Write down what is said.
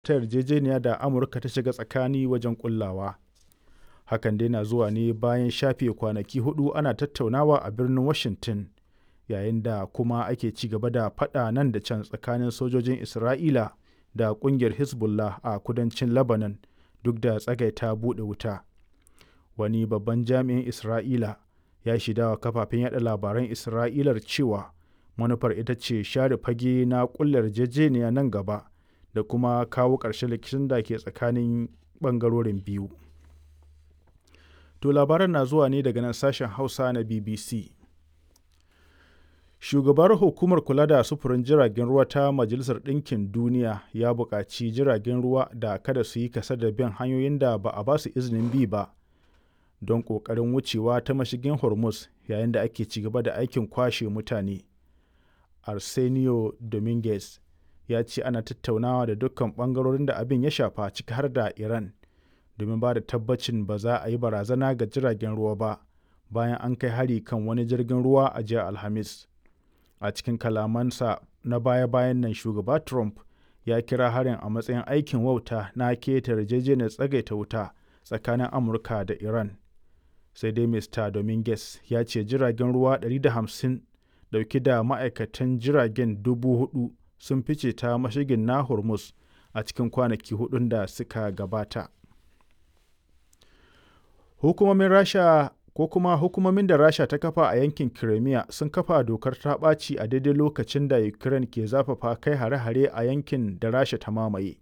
ta yarjejeniya da Amurka ta shiga tsakani wajen ƙullawa. Hakan dai na zuwa ne bayan shafe kwanaki hudu ana tattaunawa a birnin Washington, yayin da kuma ake ci gaba da faɗa nan da can tsakanin sojojin Isra'ila da ƙungiyar Hezbollah a kudancin Lebanon duk da tsagaita buɗe wuta. Wani babban jami'in Isra'ila ya shaidawa kafafen yada labaran Isra'ilar cewa manufar ita ce share fage na ƙulla yarjejeniya nan gaba da kuma kawo ƙarshen rikicin da ke tsakanin ɓangarorin biyu. To labaran na zuwa ne daga nan sashen Hausa na BBC. Shugabar hukumar kula da sufurin jiragen ruwa ta Majalisar Ɗinkin Duniya ya buƙaci jiragen ruwa da kada su yi kasa da bin hanyoyin da ba a ba su izinin bi ba don ƙoƙarin wucewa ta mashigin Hormuz yayin da ake ci gaba da aikin kwashe mutane. Arsenio Dominguez ya ce ana tattaunawa da dukkan ɓangarorin da abin ya shafa ciki har da Iran domin ba da tabbacin ba za a yi barazana ga jiragen ruwa ba bayan an kai hari kan wani jirgin ruwa a jiya Alhamis. A cikin kalamansa na baya-bayan nan shugaba Trump ya kira harin a matsayin aikin wauta na keta yarjejeniyar tsagaita wuta tsakanin Amurka da Iran. Sai dai Mr. Dominguez ya ce jiragen ruwa 150 dauke da ma'aikatan jiragen dubu hudu sun fice ta mashigin na Hormuz a cikin kwanaki hudun da suka gabata. Hukumomin Rasha ko kuma hukumomin da Rasha ta kafa a yankin Crimea sun kafa dokar ta ɓaci a daidai lokacin da Ukraine ke zafafa kai hare-hare a yankin da Rasha ta mamaye.